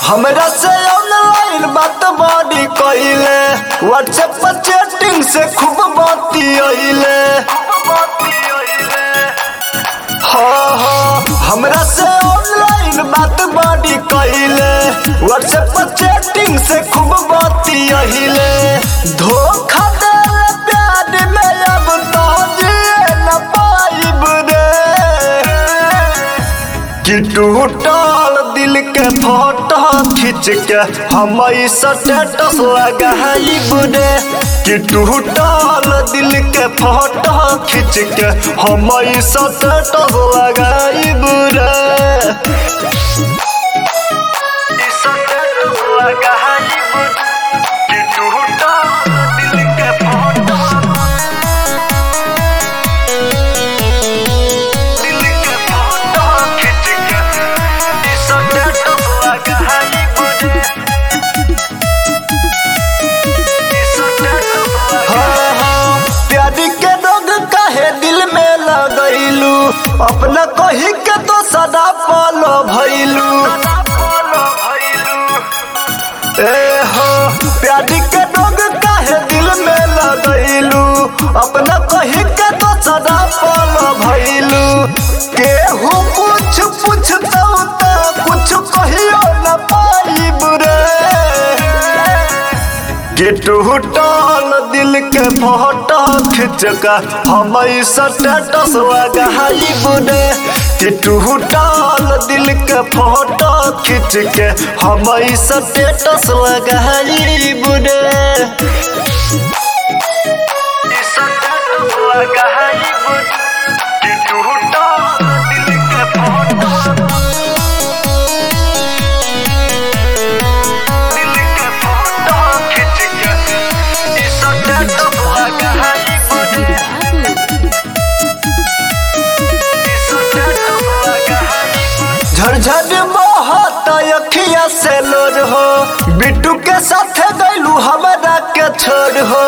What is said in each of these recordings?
हमरा से ऑनलाइन बात बड़ी कइले व्हाट्सएप पर चैटिंग से खूब बाती अइले हाँ हाँ हमरा से ऑनलाइन बात बड़ी कइले व्हाट्सएप पर चैटिंग से खूब बाती अइले धोखा देले प्यार में अब तो जिए न पाइब रे कि टूटल दिल के फोटो खींच के हम स्टेटस लगाइब रे कि टूटल दिल के फोटो खींच के हम स्टेटस लगाइब रे स्टेटस लगाइब कि टूटल दिल के फोटो दिल के फोटो खींच के स्टेटस लगाइब रे हाँ, हाँ, प्यारी के रोग काहे दिल में लगैलू अपना कही के तो सदा पालो भैलू ए हो प्यारी के रोग काहे दिल में लगैलू अपना कही के तो सदा पालो भैलू केहू पूछ पूछ तो कुछ कहियो न पाइब रे कि टूटल दिल के फोटो खींच कर हम स्टेटस लगाइब रे कि टूटल दिल के फोटो खींच के हम स्टेटस लगाइब रे स्टेटस लगाइब कि टूटल दिल के फोटो दिल के फोटो खींच के स्टेटस लगाइब रे झरझर बहुत अखिया से लोर हो बिट्टू के साथ गैलू हमरा के छोड़ हो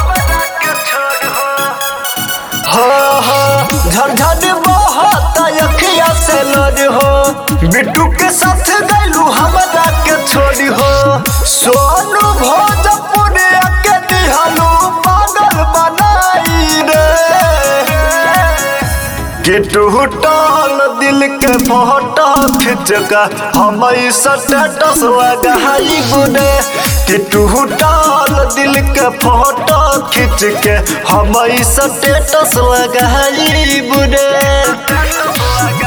हो हो झरझर बहुत अखिया से लोर हो बिट्टू के साथ गैलू हमरा के छोड़ हो सोनू भोजपुर के दिहलू पागल बनाई रे कि टूटल दिल के फोटो खींच कर हम स्टेटस लगाइब रे कि टूटल दिल के फोटो खींच के हम स्टेटस लगाइब रे